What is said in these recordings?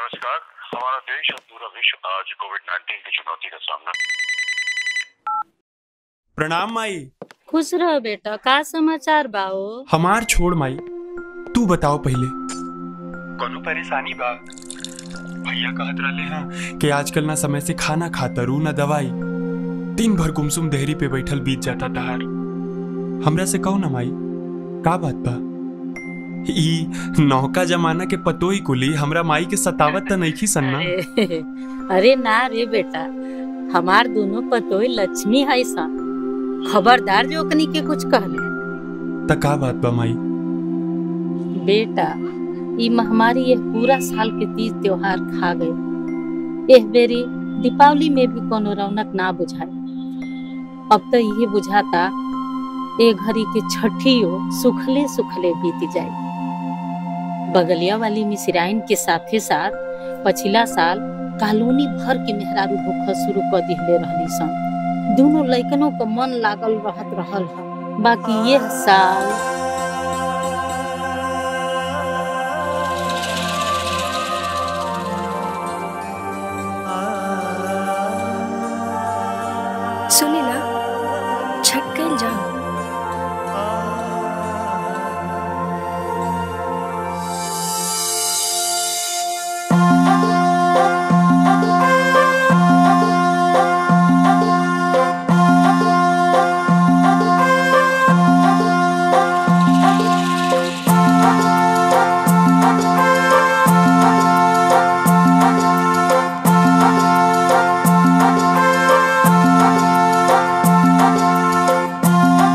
नमस्कार हमारा देश और पूरा विश्व आज कोविड 19 की चुनौती का सामना प्रणाम माई खुश रह बेटा का समाचार बाओ हमार छोड़ माई तू बताओ पहले कोनो परेशानी बा भैया कहत रहले हैं कि आजकल ना समय से खाना खाता रू ना दवाई दिन भर गुमसुम देहरी पे बैठल बीत जाता तहार हमरा से कहो ना माई का बात बा ई नौका जमाना के पतो ही कुली हमरा माई के सतावत त नइखी सन्ना अरे अरे ना रे बेटा हमार दोनों पतोई लक्ष्मी है सा खबरदार जो ओकनी के कुछ कहले त का बात बा माई बेटा ई महामारी यह पूरा साल के तीज त्योहार खा गए एह बेरी दीपावली में भी कोनो रौनक ना बुझाए अब तो ये बुझाता ए घड़ी के छठियो सुखले सुखले बीत जाए बगलिया वाली मिसिराइन के साथे साथ पछिला साल कॉलोनी भर के मेहरारू भूख शुरू कर दिहले रहली सन दोनों लइकनों का मन लागल रहत रहल ह बाकी यह साल सुनी ना छट कल जाओ हाँ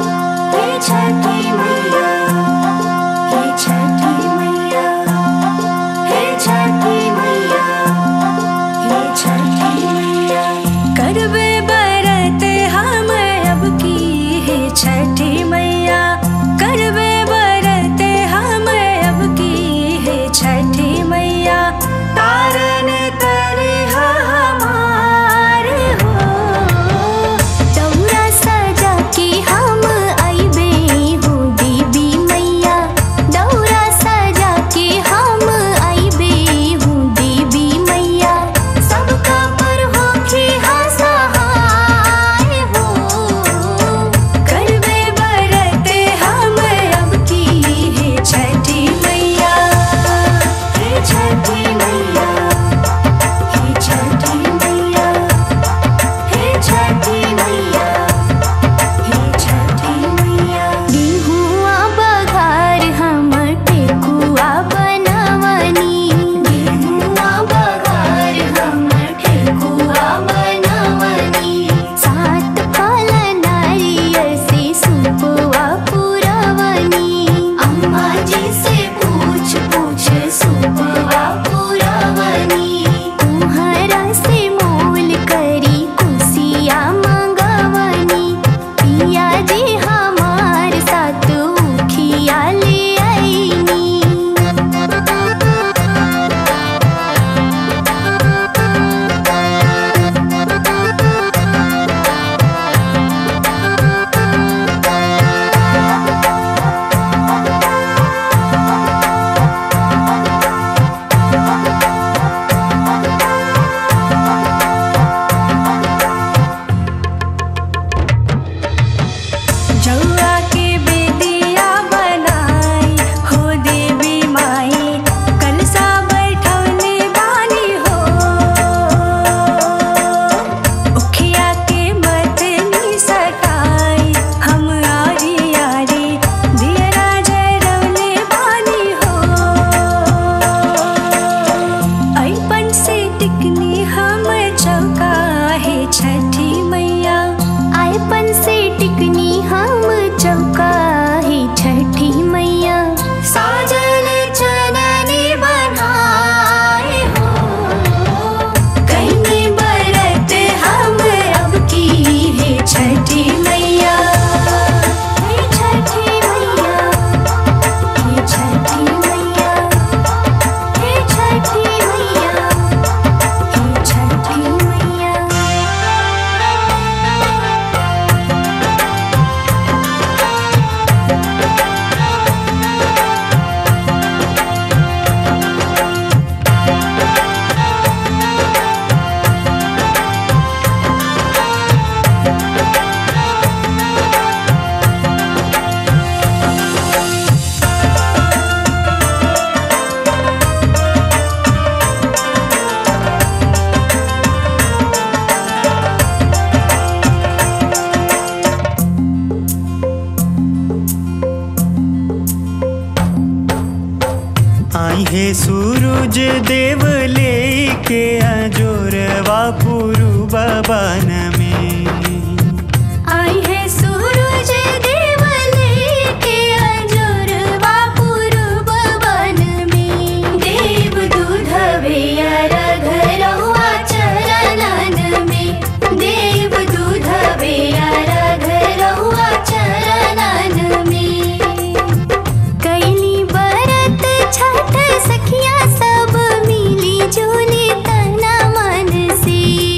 हे सूरज देव लेके अजोरवा पूर्व बन में आई है सूरज देव लेके अजोरवा पूर्व वन में देव दूधवे अर्घ रहुआ चरणन में देव दूधवे अर्घ रहुआ चरणन में कैली बरत छठ सखिया सब मिली जुली तना मन से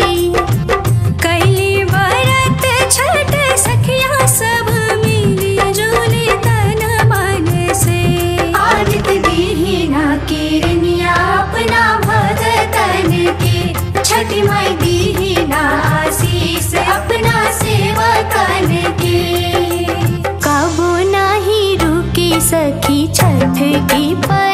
कैली बरत छठ सखिया सब मिली जुली तन मन से आदित दीहिना किरनिया अपना भगतन के छठी माई दीहिना आशीष अपना सेवकन के कबो नाही रुकी सखी छठ की पर